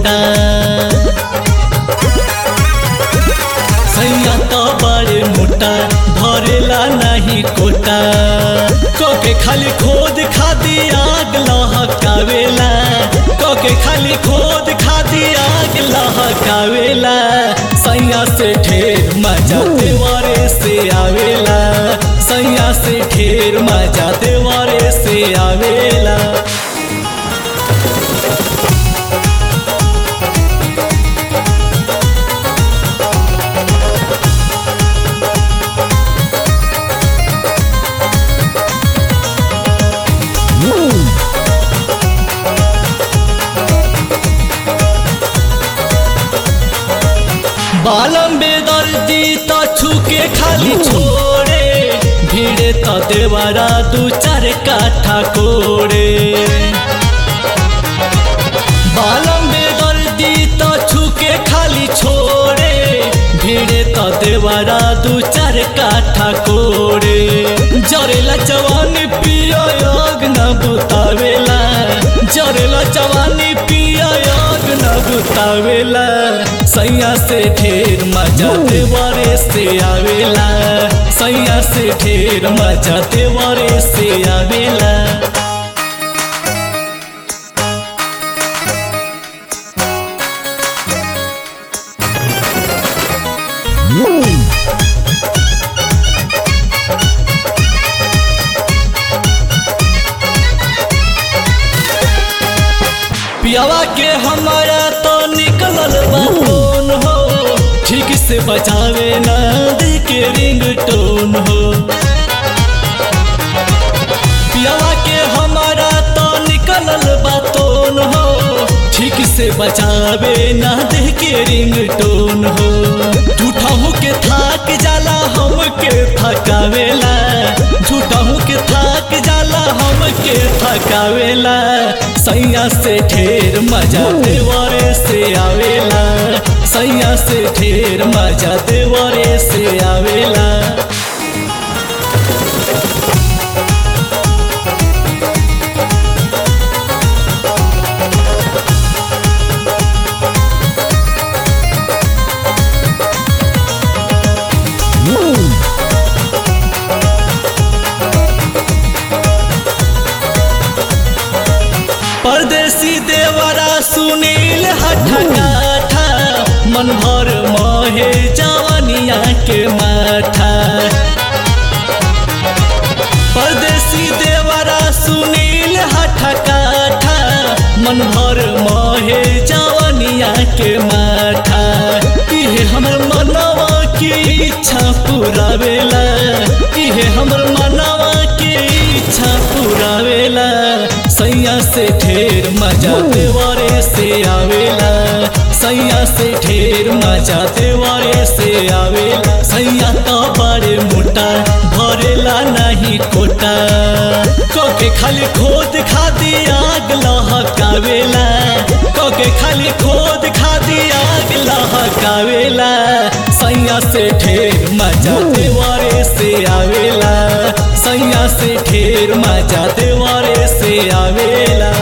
quota सैया तो बड़े मोटा भरेला नहीं कोटा कोके खाली खोद खादी आग लहकावेला कोके खाली खोद खादी आग लहकावेला सैया से ढेर मजा देवारे से आवेला सैया से ढेर मजा देवारे से आवेला बालम बेदर्दी त छुके खाली छोड़े भिड़े त देवरा दू चार काठा कोड़े बालम बेदर्दी त छुके खाली छोड़े भिड़े त देवरा दू चार काठा कोड़े जरेला जवानी पियो योग न बुतावेला जरेला जवानी पियो योग न बुतावेला सैया से ढेर मजा देवरे से आवेला सैया से ढेर मजा देवरे से आवेला पियावा के हमारा तो निकलल बाटोन हो ठीक से बचावे ना दे के रिंग टोन हो पियावा के हमारा तो निकलल बाटोन हो ठीक से बचावे ना दे के रिंग टोन हो झूठा हो के थाक जाला हम के थकावेला झूठा हो के थाक जाला हम के थकावेला सैया से ढेर मजा देवरे से आवेला सैया से ढेर मजा देवरे से आवेला परदेसी देवरा सुनील हठकाठा मन भर मोहे जवनिया के माठा परदेसी देवरा सुनील हठकाठा मन भर मोहे जवनिया के माठा इहे हमर मनवा की इच्छा पुरावेला इहे हमर मनवा की इच्छा पुरावेला सैया से ढेर मजा देवारे से आवेला सैया से ढेर मजा देवारे से आवेला सैया तो बड़े मोटा भरेला नहीं कोटा कोके खाली खोद खादी आग लहकावेला कोके खाली खोद खादी आग लहकावेला सैया से ढेर मजा देवारे से आवेला सैया से ढेर मजा देवारे से आवेला